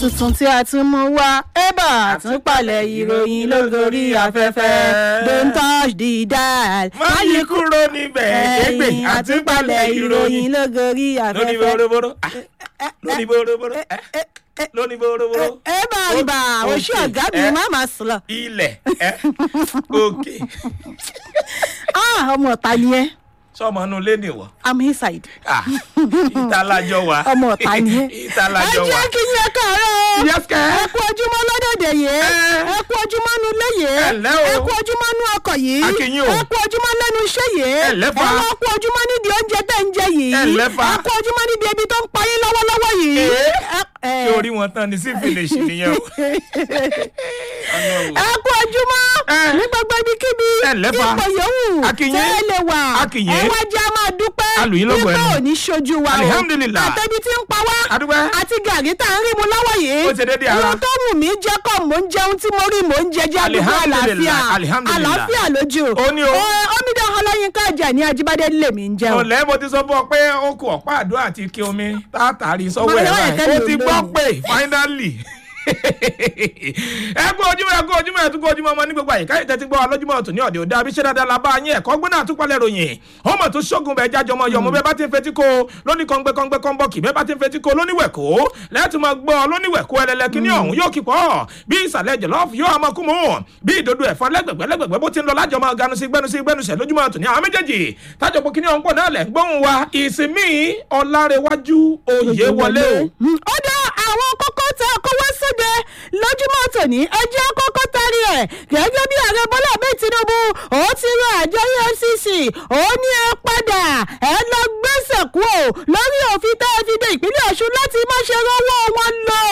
tuntun tí a tún mú wá ébà àtúnpalẹ̀ ìròyìn lógorí afẹ́fẹ́ don't touch the dial. má yí kúrò níbẹ̀ égbè àtúpalẹ̀ ìròyìn lógorí lóní afẹ́fẹ́. boroboro ah, lóní boroboro eh, lóní boroboro ébà ibà Ó- oṣù òkè, ọ̀gá mi eh, má máa sùn lọ. ilẹ̀ eh, òkè Ah, ọmọ ọ̀tá ni ẹ́ sọmọ inú ilé nìwọ i'm inside. Ah, ìtàlájọ wa ọmọ ọ̀tá ni ẹ́. ẹ ìtàlájọ wa jẹ́ kí yín ẹ káàárọ̀ o. Yes, kẹ́. ẹ kú ojúmọ́ lọ́dọ̀dẹ̀ yìí. Eh. ẹ kú ojúmọ́ nu ilé yìí. Ẹ ǹlẹ́ o. ẹ kú ojúmọ́ nu ọkọ̀ yìí. A kí yín o. ẹ kú ojúmọ́ lẹ́nu iṣẹ́ yìí. Ẹ ǹlẹ́ fa. ẹ wá kú ojúmọ́ nídìí oúnjẹ tẹ̀ ń jẹ yìí. Ẹ ǹlẹ́ fa. ẹ kú ojúmọ́ nídìí ebi tó ń pa yín lọ́wọ́lọ́wọ́ yìí. Eh. Ẹ- ẹ. ṣé orí wọn tán ni sí finish nìyẹn o Ọlọ́run. ẹ kú ojúmọ́ Eh. ní gbogbo ibikíbi Ẹ ǹlẹ́ fa. ipò yòówù A kí yín. tẹ́ ẹ lè wà A kí yín. ẹ wá jẹ́ a máa dúpẹ́ A lù yín lógo wípé ẹnu. ò ní ṣojú wa o Alihamdulillah. àtẹ̀bí tí ń pa wá A dúpẹ́. àti gàrí tá à ń rí mu lọ́wọ́ yìí Ó ṣe déédéé ara. ohun tó wù mí jẹ́ kọ́ mò ń jẹun tí mo rí mò ń jẹ jẹ́ àdúgbò àlàáfíà Alihamdulillah, alihamdulillah. àlàáfíà lójú Ó ní o. Ẹ, omidan ọlọ́yinka ajá ní ajíbádé lèmi ń jẹun. ọ̀lẹ́ mo ti sọ fún ọ pé ó kù ọ̀pá àdó àti ike omi tààtàrí sọ́wọ́ Bọ́lá ẹ̀ wáyé báyìí ó kẹ́lò ti lónìí. gbọ́ pé finally ẹ kú ojúmọ́ ẹ kú ojúmọ́ ẹ tún kú ojúmọ́ ọmọ ní gbogbo àyíká yìí tẹ́tí gbọ́ ọ lójúmọ́ ọ̀tún ní ọ̀dẹ̀ òde abiṣẹ́ dáadáa la bá yín ẹ̀kọ́ gbóná àtúpalẹ̀ ròyìn ọmọ tó ṣógun bẹ́ẹ̀ jájọ ọmọ yọmọ bẹ́ẹ̀ bá ti ń fetí ko lóní kọ́ngbẹ́ kọ́ngbẹ́ kọ́nbọ́ọ̀kì bẹ́ẹ̀ bá ti ń fetí ko lóníwẹ̀kọ́ lẹ́tùmọ̀ gbọ́ lóníwẹ̀kọ́ ẹlẹ́lẹ́ kíní ọ̀hún yóò kí pọ̀ bí ìsàlẹ̀ jọ̀lọ́ọ̀fù yóò máa kú mọ́ bí ìdodo ẹ̀fọn lẹ́gbẹ̀gbẹ́ lẹ́gbẹ̀gbẹ́ bó ti ń lọ lájọ máa ganu sí gbẹnu sí gbẹnu sẹ̀ lójúmọ́ ọ̀tún ní àwọn méjèèjì tájọpọ̀ kíní ọ̀hún pọ̀ náà lẹ̀ ń gbóhùn wa ìsinmi ọ̀làrẹ̀wájú òye wọlé o. Mm, ó dá àwọn kókó tẹ kówó sóde lójúmọ́ tòní ẹjẹ́ kókó tari ẹ̀ gẹ́gẹ́ bí ààrẹ bọ́lá ahmed tinubu ó ti rọ àjọ efcc ó ní ẹ padà ẹ lọ gbẹ́sẹ̀ kú o lórí òfin tẹ́ ẹ fi dé ìpínlẹ̀ ọ̀ṣun láti má ṣe rówó wọn lọ.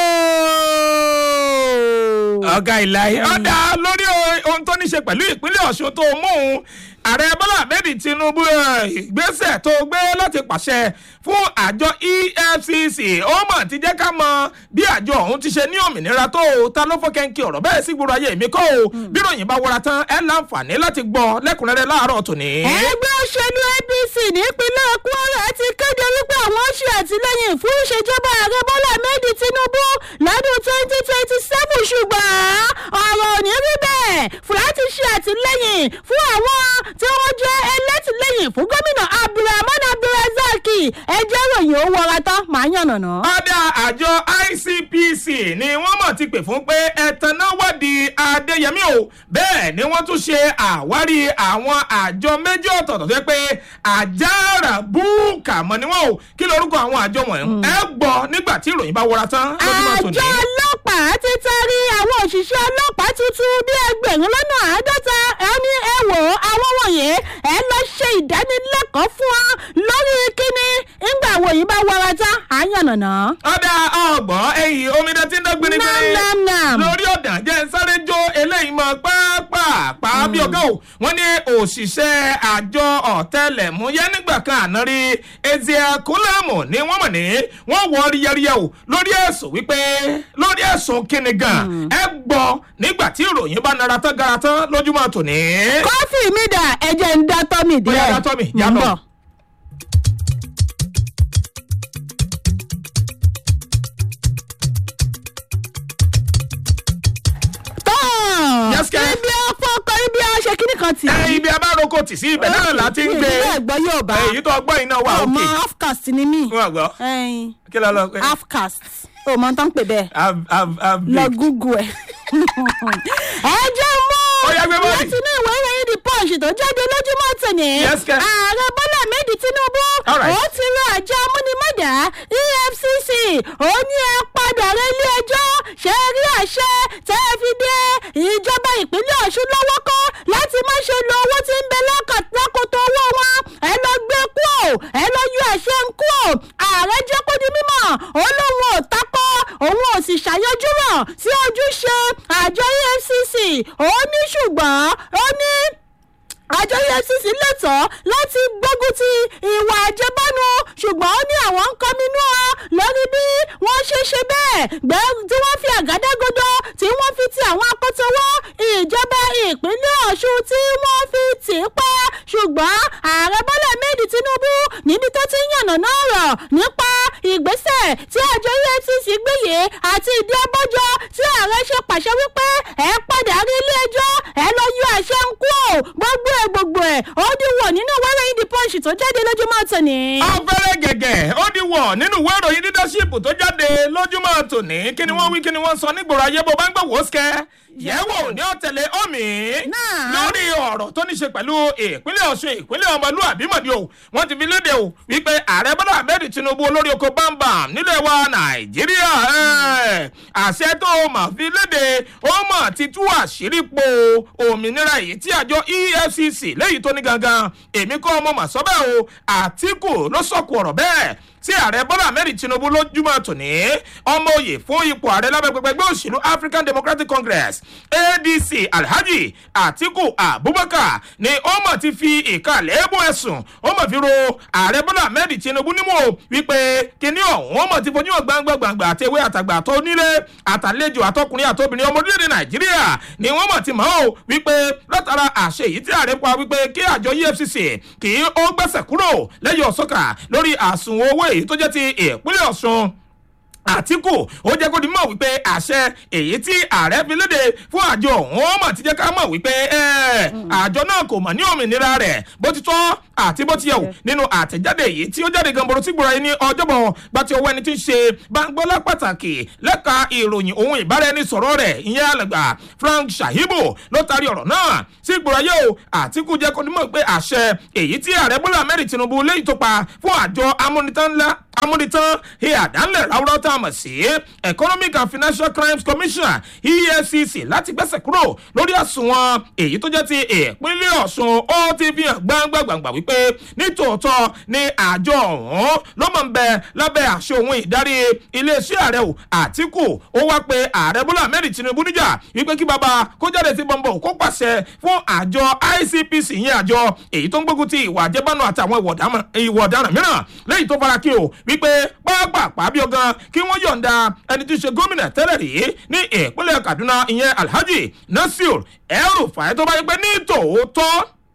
ọ̀gá ìlàyé ọ̀dà lórí ohun tó ní ṣe pẹ̀lú ìpínlẹ̀ ọ̀ṣun tó mú un ààrẹ bọ́lá ahmed tinubu ẹ̀, ìgbésẹ̀ tó gbé láti pàṣẹ fún àjọ efcc ó mọ̀ ti jẹ́ ká mọ bí àjọ ọ̀hún ti ṣe ní òmìnira tó o ta ló fọ́ kẹ́ńkì ọ̀rọ̀ bẹ́ẹ̀ sí gbòòrò ayé mi kọ́ o bí ròyìn bá wọra tán ẹ láǹfààní láti gbọ́ lẹ́kùnrẹ́rẹ́ láàárọ̀ tòní. ẹgbẹ́ òṣèlú apc nípínlẹ̀ kwara ti kéde wípé àwọn ṣe àtìlẹ́yìn fún ìṣèjọba ààrẹ bọ́lá ahmed tinubu lọ́dún twenty twenty seven ṣùgbọ́n ọ̀rọ̀ ò ní rí bẹ́ẹ̀ fúláti ṣe àtìlẹ́yìn fún àwọn tí wọ́n jẹ́ ẹlẹ́tìlẹ́yìn fún gómìnà abdulrahman abdulrasaq ẹjẹ́ ròyìn ó wọra tán màá yànnàná. ọ̀dà àjọ icpc ni wọ́n mọ̀ ti pè fún pé ẹ̀tàn náà wádìí adéyẹmí o bẹ́ẹ̀ ni wọ́n tún ṣe àwárí àwọn àjọ méjì ọ̀tọ̀ọ̀tọ̀ tó yẹ pé àjàrà búùkà mọ̀ ni wọ́n o kí lorúkọ àwọn àjọ wọ̀nyí ẹ gbọ́ nígbà tí ìròyìn bá wọra tán lójúmọ́ tòní. àjọ ọlọ́pàá ti taari àwọn òṣìṣẹ́ ọlọ́pàá tuntun bíi ẹgbẹ̀rún lọ́nà àádọ́ta ẹni ẹ wò ó àwọn wọ̀nyí ẹ lọ ṣe ìdánilẹ́kọ̀ọ́ fún wa lórí kíni ńgbà wòyí bá wọra tán àyànnàná. ọ̀dà ọgbọ̀n ẹ̀yìn omidan tí ń dán gbinigbini nam nam. lórí ọ̀dà jẹ́ ń sáré jó eléyìí mọ́ pápápá bí ọgá o wọ́n ní òṣìṣẹ́ àjọ ọ̀tẹlẹ̀múyẹ́ nígbà kan àná rí ezekiel kúlẹ̀mù ni wọ́n mọ̀ ní wọ́n wọ́ ríyẹ́ríyẹ́ o lórí ẹ̀sùn wípé lórí ẹ̀sùn kíni gan ẹ gbọ́ nígbà tí ìròyìn bá nara tán gara tán lójúmọ́ tòní. kọ́fì mi dà ẹ̀jẹ̀ ń dá tọ́mì díẹ̀. Bóyá dá tọ́mì, yá Ń lọ. bọ̀. tán Yes, kẹ́. ibi ọfọkọ ibi ọṣẹ kíní kan tì. ẹ ibi abároko tì sí ibẹ̀ náà láti ń gbé ìbílẹ̀ ẹ̀gbọ́n yóò bá èyí tó gbọ́ iná wà ọmọ òkè half-caste ni mí wọ́n gbọ́ ẹyin kí ló lọ pé half-caste o mọ tán pè bẹ́ẹ̀ I've- I've- I've lọ baked. google ẹ̀. ẹ jẹ́ mú Ó yá, gbé bọ́ọ̀lì. láti inú ìwé ìròyìn the punch tó jáde lójúmọ́ tòní. Yes, kẹ́. ààrẹ bọ́lá ahmed tinubu All right. ó ti rọ àjọ amúnimọ́dà efcc ó ní ẹ padà rẹ ilé ẹjọ́ ṣe rí àṣẹ tẹ́ ẹ fi dé ìjọba ìpínlẹ̀ ọ̀ṣun lọ́wọ́ kọ́ láti má ṣe lo owó tí ń bẹ lákà- lákòótó owó wọn ẹ lọ gbé kú ò ẹ lọ yọ àṣẹ ń kú ò ààrẹ jẹ́ kó di mímọ̀ ó lóun ò takọ́ òun ò sì ṣàyọjú rọ̀ sí ojúṣe àjọ efcc ó ní ṣùgbọ́n ó ní àjọ efcc lẹ́tọ̀ọ́ láti gbógun ti ìwà àjẹbánu ṣùgbọ́n ó ní àwọn ń kọminú ọ lórí bí wọ́n ṣe ṣe bẹ́ẹ̀ gbẹ́ tí wọ́n fi àgádágodo tí wọ́n fi ti àwọn akótówó ìjọba ìpínlẹ̀ ọ̀ṣun tí wọ́n fi tì í pa ṣùgbọ́n ààrẹ bọ́lá méjì tinubu níbi tó ti ń yànnàná ọ̀rọ̀ nípa ìgbésẹ̀ tí àjọ efcc gbé yìí àti ìdí abájọ tí ààrẹ ṣe pàṣẹ wípé ẹ padà rí ilé ẹjọ́ ẹ lọ yọ àṣẹ ń kú ò gbogbo ẹ gbogbo ẹ ó di wọ̀ nínú wẹ́rẹ́ yìí di punch tó jáde lójúmọ́ tòní. afẹ́rẹ́ gẹ̀gẹ̀ ó di wọ̀ nínú ìwé ìròyìn leadership tó jáde lójúmọ́ tòní kí ni wọ́n wí kí ni wọ́n sọ nígboro ayé bó bá ń gbọ́ wò ó sikẹ́ yẹ̀wò ní ọ̀tẹ̀lẹ̀ omi Náà. lórí ọ̀rọ̀ tó ní ṣe pẹ̀lú ìpínlẹ̀ ọ̀ṣun ìpínlẹ̀ ọmọlúwàbí mọ̀dí o wọ́n ti fi léde o wípé ààrẹ bọ́lá ahmed tinubu olórí oko bámbam nílẹ̀ wa nàìjíríà ẹ̀, àṣẹ tó o mà fi léde ó mà ti tú àṣírí po òmìnira èyí tí àjọ efcc léyìí tó ní gangan èmi kọ́ ọmọ mà sọ bẹ́ẹ̀ o àtìkù ló sọ̀kù ọ̀rọ̀ bẹ́ẹ̀ tí ààrẹ bọ́lá ahmed tinubu lójúmọ́ tòní ọmọ òye fún ipò ààrẹ lábẹ́ pẹpẹ ẹgbẹ́ òṣèlú african democratic congress adc alhaji atiku abubakar ni ó mọ̀ ti fi ìkàlẹ̀ ébò ẹ̀sùn ó mọ̀ fi ro ààrẹ bọ́lá ahmed tinubu nímú o wípé kíní ọ̀hún ó mọ̀ ti fojú hàn gbangba gbangba àti ewé àtàgbà àtọ́ onílé àtàlejò àtọkùnrin àtobìnrin ọmọ orílẹ̀-èdè nàìjíríà ni wọ́n mọ̀ ti mọ̀ o wípé látara àṣẹ èyí tí ààrẹ pa wípé kí àjọ efcc kì í ó gbẹ́sẹ̀ kúrò lẹ́yìn ọ̀sọ́kà lórí àsùnwọ̀n owó èyí tó jẹ́ ti ìpínlẹ̀ ọ̀ṣun àtìkù ó jẹ́ kó di mọ̀ wípé àṣẹ èyí tí ààrẹ fi léde fún àjọ ọ̀hún ó mọ̀ ti jẹ́ ká mọ̀ wípé ẹ̀, àjọ náà kò mọ̀ ní òmìnira rẹ̀ bó ti tọ́ àti bó ti yẹ wò nínú àtẹ̀jáde èyí tí ó jáde gamboro tí gbòòrò yìí ní ọjọ́bọ̀ gba ti owó ẹni tí ń ṣe bangbọ́lá pàtàkì lẹ́ka ìròyìn ohun ìbáraẹnisọ̀rọ̀ rẹ̀ ìyẹn alàgbà frank shahibu ló taari ọ̀rọ̀ náà sí gbòòrò ayé o àtìkù jẹ́ kó di mọ̀ pé àṣẹ èyí tí ààrẹ bọ́lá mẹ́rin tinubu léyìí tó pa fún àjọ amúnitán ńlá amúnitán ìyàdánlẹ̀ ráúráú tá a mọ̀ sí economic and financial crimes commission efcc láti gbẹ́sẹ̀ kúrò lórí àsùnwọ̀n èyí tó jẹ́ ti ìpínlẹ̀ ọ̀ṣun ó ti fi hàn gbangba-gbangba wípé nítòótọ́ ni àjọ ọ̀hún ló mọ̀ ń bẹ lábẹ́ àṣẹ òun ìdarí iléeṣẹ́ ààrẹ o àtìkù ó wá pé ààrẹ bọ́lá ahmed tinubu níjà wípé kí baba kó jáde sí bọ́ńbọ̀ kó pàṣẹ fún àjọ icpc yẹn àjọ èyí tó ń gbógun ti ìwà àjẹbánu àtàwọn ìwà ọ̀daràn- ìwà ọ̀daràn mìíràn lẹ́yìn tó fara kí o wípé pápápá bí ọgán kí wọ́n yọ̀ǹda ẹni tí í ṣe gómìnà tẹ́lẹ̀ rí ní ìpínlẹ̀ kaduna ìyẹn alhaji nasir el-rufai tó bá yẹ pé ní tòótọ́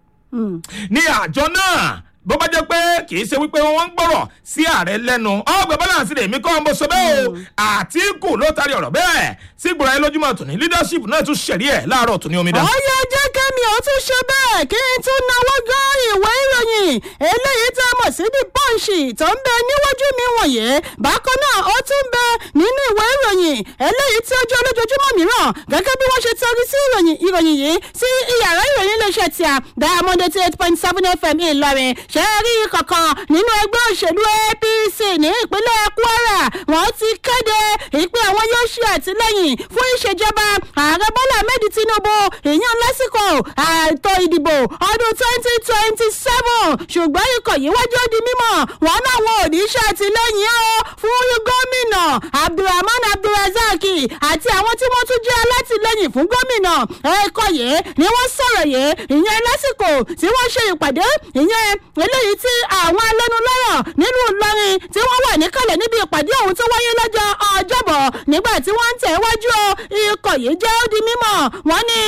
ní àjọ náà bó bá jẹ́ pé kì í ṣe wípé wọ́n ń gbọ́rọ̀ sí ààrẹ lẹ́nu ọgbẹ́ balance rẹ̀ mí kọ́ ọ́n bó sọ bẹ́ẹ̀ o àtìkù ló taari ọ̀rọ̀ bẹ́ẹ̀ sí gbọ́dọ̀ ayé lójúmọ́ tòní leadership náà tún ṣẹ̀rí ẹ̀ láàárọ̀ tòní omidan. ọyọ jẹ́ kẹ́mi ò tún ṣe bẹ́ẹ̀ kí n tún náwó gan ìwé ìròyìn eléyìí tá a mọ̀ sí the punch tó ń bẹ níwájú mi wọ̀nyí bákan náà ó tún bẹ nínú ìwé ìròyìn eléyìí tí ó jẹ́ olójoojúmọ́ mìíràn gẹ́gẹ́ bí wọ́n ṣe tẹrí sí ìròyìn ìròyìn yìí sí iyàrá ìròyìn iléeṣẹ́ tí a diamond eighty eight point seven fm ìlọrin ṣe é rí kankan nínú ẹgbẹ́ òṣèlú apc ní ìpínlẹ̀ kwara wọ́n ti kéde ìpè àwọn yóò ṣe àtìlẹ́yìn fún ìṣèjọba ààrẹ bọ́lá ahmed tinubu ìyẹn lásìkò ààtò ìdìbò ọdún twenty twenty seven ṣùgbọ́n ikọ̀ yìí wájú ó di mímọ̀ wọn náwọn ò ní ṣe àtìlẹ́yìn o fún gómìnà abdulrahman abdulrasaq àti àwọn tí wọ́n tún jẹ́ alátìlẹ́yìn fún gómìnà ẹ̀kọ́ yìí ni wọ́n sọ̀rọ̀ yìí ìyẹn lásìkò tí wọ́n ṣe ìpàdé ìyẹn eléyìí tí àwọn alẹ́nulọ́rọ̀ nínú ìlọrin tí wọ́n wà níkàlẹ̀ níbi ìpàdé ọ̀hún tó wáyé lọ́jọ́ ọjọ́bọ̀ nígbà tí wọ́n ń tẹ̀ wájú o ikọ̀ yìí jẹ́ ó di mímọ̀ wọ́n ní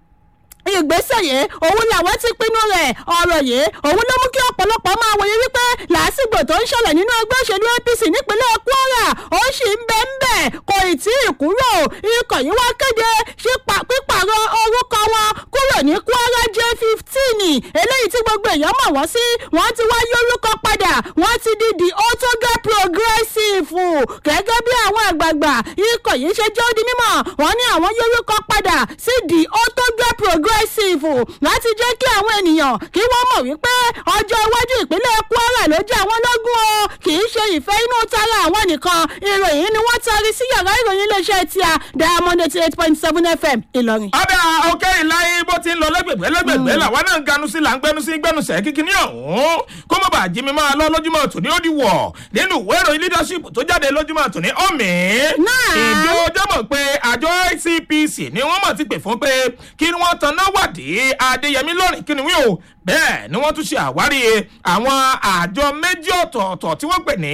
ìgbésẹ̀ yìí òun làwọn ti pinnu rẹ̀ ọ̀rọ̀ yìí òun ló mú kí ọ̀pọ̀lọpọ̀ máa wòye wípé làásìgbò tó ń ṣẹlẹ̀ nínú ẹgbẹ́ òṣèlú apc nípínlẹ̀ kwara ó sì ń bẹ́ ń bẹ̀ kò ì tí ì kúrò ikọ̀ yìí wá kéde ṣípa- pípààrọ̀ orúkọ wọn kúrò ní kwara j fifteen eléyìí tí gbogbo èèyàn mọ̀ wọ́n sí wọ́n ti wá yórúkọ padà wọ́n ti di the otoga progressive gẹ́gẹ́ bí àwọn àgbààgbà ikọ̀ yìí ṣe jẹ́ ó di mímọ̀ wọ́n ní àwọn yórúkọ padà sí the otoga progressive láti jẹ́ kí àwọn ènìyàn kí wọ́n mọ̀ wípé ọjọ́ iwájú ìpínlẹ̀ kwara ló jẹ́ àwọn lógún o kì í ṣe ìfẹ́ inú tara àwọn nìkan ìròyìn ni wọ́n taari sí yàrá ìròyìn iléeṣẹ́ tíya diamond eighty eight point seven fm ìlọrin. ọ̀dà òkè ìláyé bó ti ń lọ lẹ́gbẹ̀gbẹ́ lẹ́gbẹ̀gbẹ́ làwa náà ń ganu sí là ń gbẹnu sí gbẹnusẹ̀ kíkiní ọ̀hún kó má bàa jí mi máa lọ lójúmọ́ tòní ó di wọ̀ nínú ìwé ìròyìn leadership tó jáde lójúmọ́ tòní ọ̀mí. Náà. ìjọ ọjọ́ mọ̀ pé àjọ icpc ni wọ́n mọ̀ ti pè fún pé kí wọ́n tanná wádìí adéyẹmí lọ́rìn kí ni wí o bẹ́ẹ̀ ni wọ́n tún ṣe àwárí àwọn àjọ méjì ọ̀tọ̀ọ̀tọ̀ tí wọ́n pè ní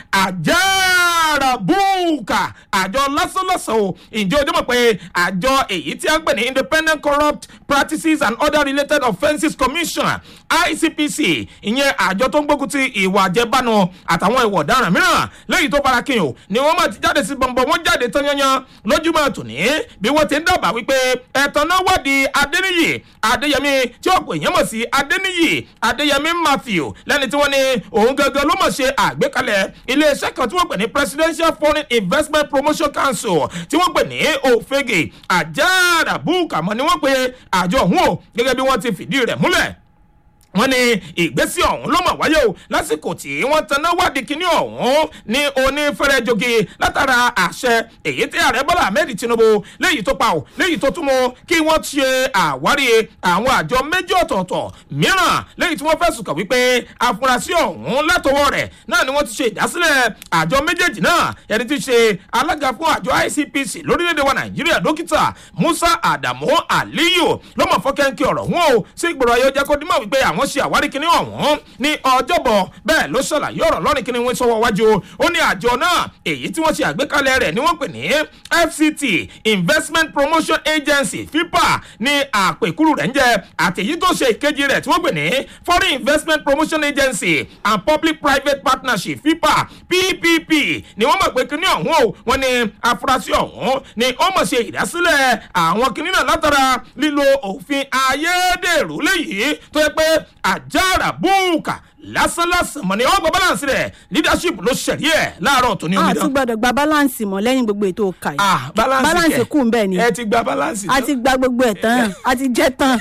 àjàràbùkà àjọ lásánlọ́sàn o ǹjẹ́ o dé mọ̀ pé àjọ èyí tí a ń pè ní independent corrupt practices and other related offences commission icpc ìyẹn àjọ tó ń gbógun ti ìwà àjẹbánu àtàwọn ìwà ọ̀daràn mìíràn lẹ́yìn tó fara kín o ni wọ́n máa ti jáde sí bọ̀m̀bọ̀ wọ́n jáde tán yanyan lójúmọ́ tòní bí wọ́n ti ń dábàá wípé ẹ̀tàn náà wádìí adéníyì adéyẹmí tí ọ̀pọ̀ èèyàn mọ̀ sí adéníyì adéyẹmí matthew lẹ́ni tí wọ́n ní òun gangan ló mọ̀ ṣe àgbékalẹ̀ iléeṣẹ́ kan tí wọ́n pè ní presidential foreign investment promotion council tí wọ́n pè ní òfegè àjàràbùkàmọ́ ni wọ́n pe àjọ ọ̀hún o gẹ́gẹ́ bí wọ́n ti fìdí rẹ̀ múlẹ̀ wọ́n ní ìgbésí ọ̀hún ló mọ̀ wáyé o lásìkò tí wọ́n taná wádìí kínní ọ̀hún ní onífẹ́rẹ́jogi látara àṣẹ èyí tí ààrẹ bọ́lá ahmed tinubu léyìí tó pa ò léyìí tó tún mú kí wọ́n ṣe àwárí àwọn àjọ méjì ọ̀tọ̀ọ̀tọ̀ mìíràn léyìí tí wọ́n fẹ̀sùn kàn wípé afurasí ọ̀hún látọwọ́ rẹ̀ náà ni wọ́n ti ṣe ìdásílẹ̀ àjọ méjèèjì náà ẹni tí ṣe alága fún àjọ icpc lórílẹ̀‐èdè wa nàìjíríà dókítà musa adamu aliyu ló mọ̀ fọ́kẹ́ńkì ọ̀rọ̀ wọn o sí ìgboro ayé ó jẹ́ kó dímọ̀ wípé àwọn wọ́n ṣe àwárí kínní ọ̀hún ní ọjọ́bọ̀ bẹ́ẹ̀ ló ṣàlàyé ọ̀rọ̀ lọ́rin kínní wọn sọ́wọ́ wájú ó ní àjọ náà èyí tí wọ́n ṣe àgbékalẹ̀ rẹ̀ ni wọ́n pè ní fct investment promotion agency fipa ní àpèkúrú rẹ̀ ń jẹ́ àtẹ̀yí tó ṣe ìkejì rẹ̀ tí wọ́n pè ní foreign investment promotion agency and public private partnership fipa ppp ni wọ́n mọ̀ pé kínní ọ̀hún o wọ́n ní afurasí ọ̀hún ni ó mọ̀ ṣe ìdásílẹ̀ àwọn kínní náà látara lílo òfin ayédèrú léyìí tó yẹ pé àjàrà búùkà lásánlásán mọ̀ ní ọgbà balance rẹ̀ leadership ló ṣẹ̀rí ẹ̀ láàárọ̀ tó ní a omidan. tún gbọdọ̀ gba balance mọ́ lẹ́yìn gbogbo ètò ọkà yìí ah balance balance kẹ kù ń bẹ̀ ni ẹ ti gba balance. a ti gba gbogbo ẹ̀ tán a ti jẹ́ tán.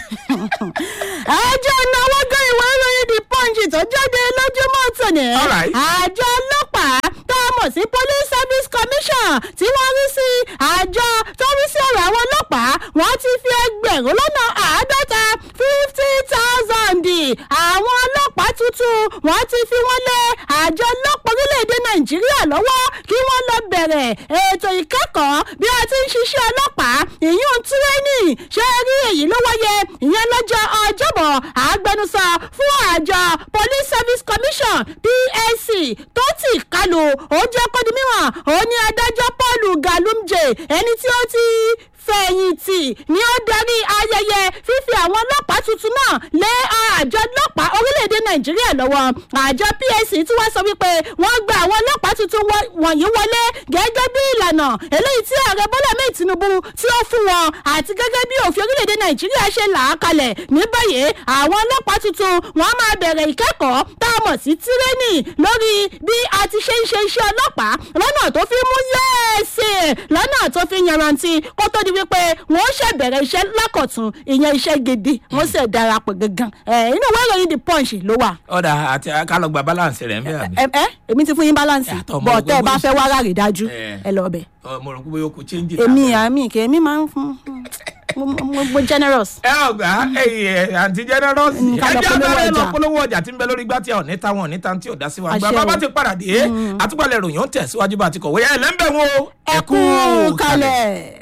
ẹjọ́ náwó gan ìwé ìròyìn the punch tó jáde lójúmọ́ tòní. Alright. àjọ ọlọ́pàá tá a mọ̀ sí police service commission tí wọ́n rí sí àjọ tó rí sí ọ̀rọ̀ àwọn ọlọ́pàá wọ́n ti fi ẹgbẹ̀rún lọ́nà àádọ́ta fifty thousand àwọn ọlọ́pàá tuntun wọ́n ti fi wọ́n lé àjọ ọlọ́pàá orílẹ̀-èdè nàìjíríà lọ́wọ́ kí wọ́n lọ bẹ̀rẹ̀ ètò ìkẹ́kọ̀ọ́ bí a ti ń ṣiṣẹ́ ọlọ́pàá ìyún tírénì ṣé rí èyí ló wáyé ìyẹn lọ́jọ́ ọjọ́bọ̀ agbẹnusọ fún àjọ police service commission psc tó ti kálu ó jẹ́ kó di mímọ̀ ó ní adájọ́ paul galumje ẹni tí ó ti fẹ̀yìntì ni ó darí ayẹyẹ fífi àwọn ọlọ́pàá tuntun náà lé àjọ ọlọ́pàá orílẹ̀-èdè nàìjíríà lọ́wọ́ àjọ psc tí wọ́n sọ wípé wọ́n gba àwọn ọlọ́pàá tuntun wọ- wọ̀nyí wọlé gẹ́gẹ́ bí ìlànà eléyìí tí ààrẹ bọ́lá mẹ́ẹ̀ tinubu tí ó fún wọn àti gẹ́gẹ́ bí òfin orílẹ̀-èdè nàìjíríà ṣe là á kalẹ̀ ní báyìí àwọn ọlọ́pàá tuntun wọ́n máa bẹ̀rẹ̀ ìkẹ́kọ̀ọ́ tá a mọ̀ sí tírénì lórí bí a ti ṣe ń ṣe iṣẹ́ ọlọ́pàá lọ́nà tó fi mú yẹ́ẹ̀sì lọ́nà tó fi yanrantí kó tó di wípé wọ́n ṣe bẹ̀rẹ̀ iṣẹ́ lákọ̀tún ìyẹn iṣẹ́ gidi wọ́n sì darapọ̀ gangan ẹ̀ inú ìwé ìròyìn the punch ló wà. ọ̀dà àti ká lọ gba balance rẹ̀ ń bẹ̀ àbí. ẹ ẹ èmi ti fún yín balance Yàtọ̀, mo bọ̀ rò tẹ́ ẹ pé bá mo fẹ́ wá ráre dájú Eh. ẹ lọ bẹ̀. Ọ, mo rò pé bóyá o kò change èmi láàárọ̀. àmì kì èmi máa ń fún mo- mo mo- mo generous. ẹ ọgbà ẹyẹ àǹtí generous Mm, ká lọ ẹjẹ polówó abẹ́rẹ́ lọ ọjà. polówó ọjà tí ń bẹ lórí gbàtí àwọn níta wọn níta tí ò dá sí wa gba Àṣẹ bàbá o. ti padà dé àtúpalẹ̀ ròyìn ó tẹ̀síwájú bá a ti kọ̀wé ẹ lẹ́ńbẹ̀ wọn o ẹ kú kalẹ̀.